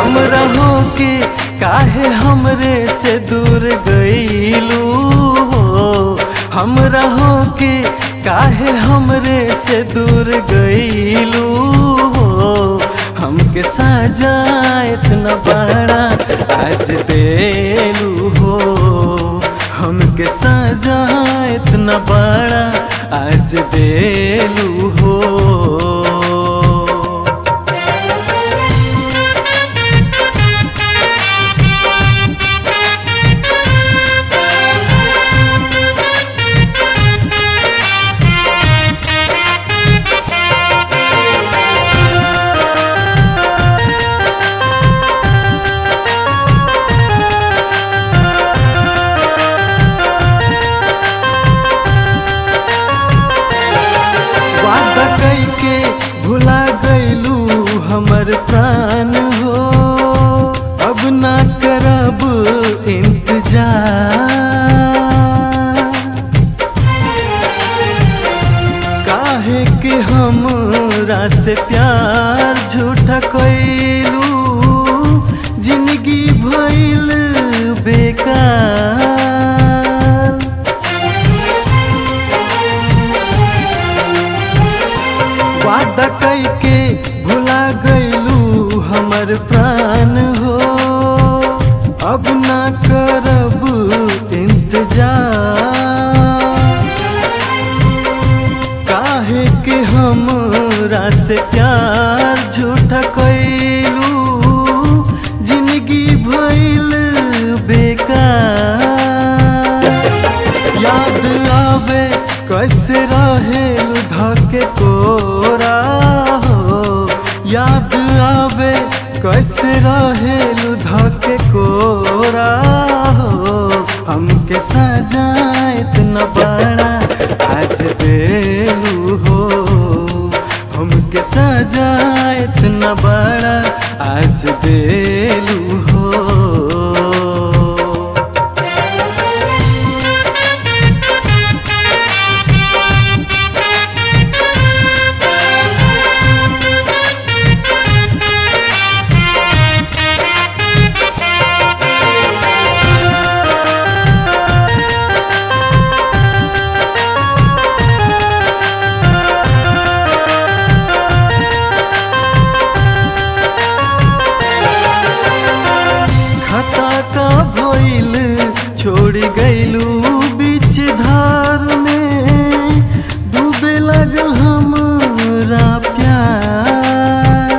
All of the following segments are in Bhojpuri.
हमरा हो के काहे हमरे से दूर गईलू हो हमरा हो के काहे हमरे से दूर गईलू हो हमके साजा इतना बड़ा आज देलू हो हमके साजा इतना बड़ा आज देलू हो वादा कई के भुला गईलू हमर प्राण हो अब ना करब इंतजार काहे कि हमरा से प्यार झूठा कैलू जिंदगी भइल बेकार वादा कई के भुला गईलू हमर प्राण हो अब ना करब इंतजार काहे के हमरा से प्यार झूठा कैलू जिंदगी भइल बेकार याद आवे कैसे रहे धके कोरा हो याद आवे कैसे रहे धके कोरा हो हमके सजा इतना बड़ा आज देलू हो हमके सजा इतना बड़ा आज देलू हो खता का भइल छोड़ गईलू बीच धार में डूबे लगल हमरा प्यार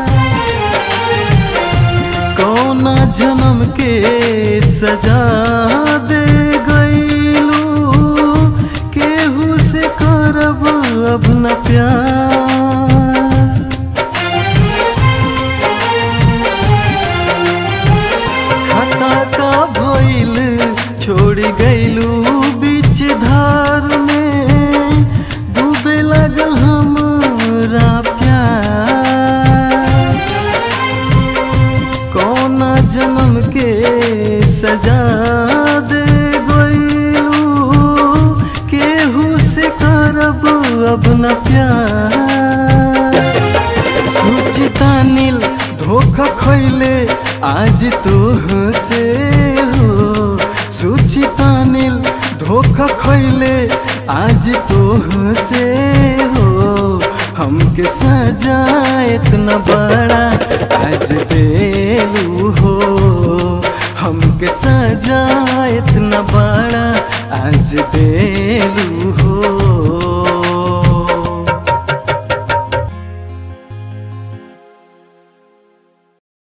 कौना जन्म के सजा दे गईलू केहू से करब अब न प्यार खता का भइल छोड़ गईलू बीच धार में डूबे लगल हमरा प्यार कौना जन्म के सजा दे गईलू केहू से करब अब न प्यार सुचिता नील धोखा खैले आज तोह से हो सुचिता नील धोखा खैले आज तोह से हो हमके सजा इतना बड़ा आज देलू